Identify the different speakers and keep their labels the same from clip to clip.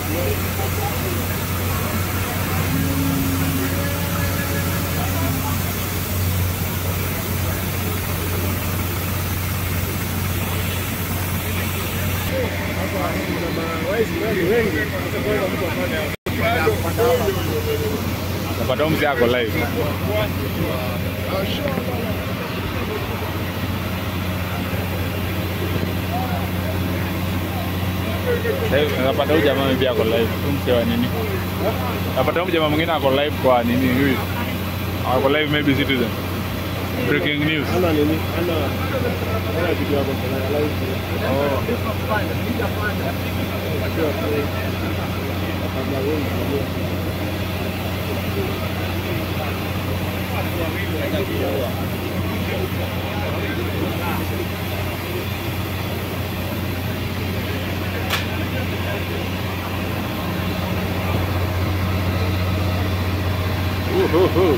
Speaker 1: Napata mzee ako live. Sasa napata huyu jamaa pia ako live. Huyu mzee wa nini? Napata huyu jamaa mwingine ako live kwa nini huyu? Ako live maybe Citizen. Breaking news.
Speaker 2: Ana nini? Ana ana kitu yako kwa live.
Speaker 1: Oh.
Speaker 2: Akiwa pale. Kabla wewe
Speaker 1: Uhuhu.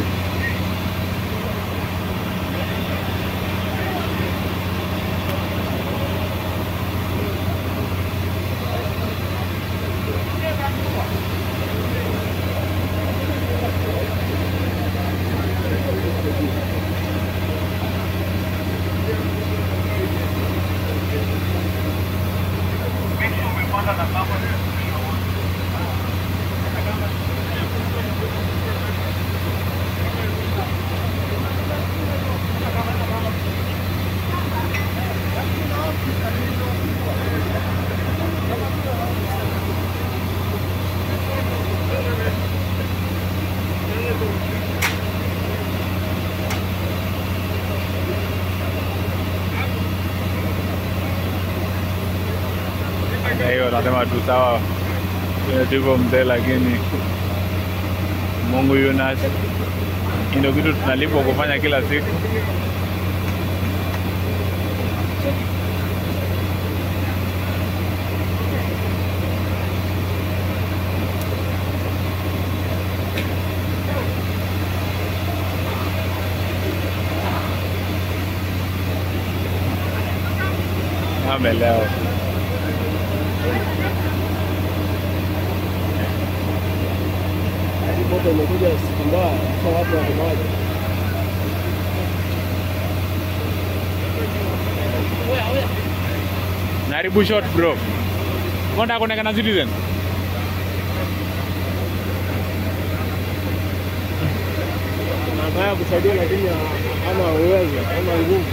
Speaker 1: Kwa hiyo nasema tu sawa, Vile tuko mzee, lakini Mungu yu nasi. Hii ndio kitu tunalipwa kufanya kila siku. Amelewa.
Speaker 2: moto umekuja siku mbaya, sasa watu wako maji.
Speaker 1: Naribu shot bro. Mbona kuonekana na Citizen?
Speaker 2: Anataka kusaidia lakini hana uwezo, hana nguvu.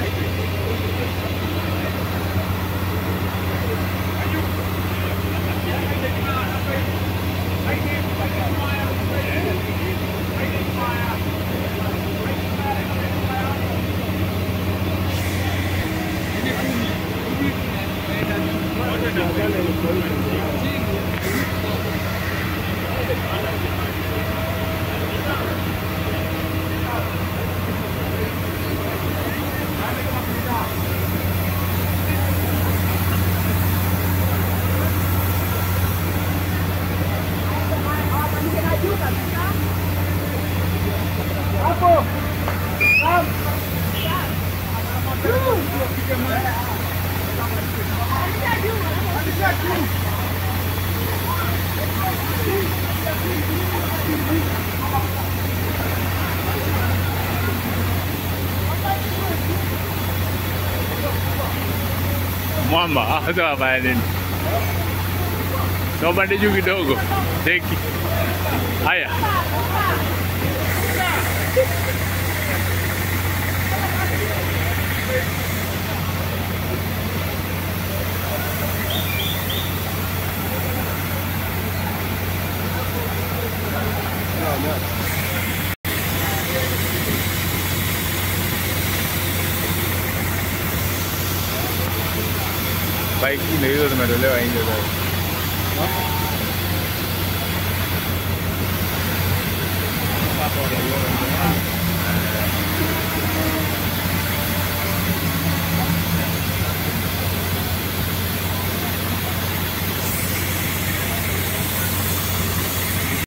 Speaker 1: Mwamba, sasa wafanya nini? Na upande juu kidogo. Teki. Haya. Bike ndio hizo zimetolewa nje sasa.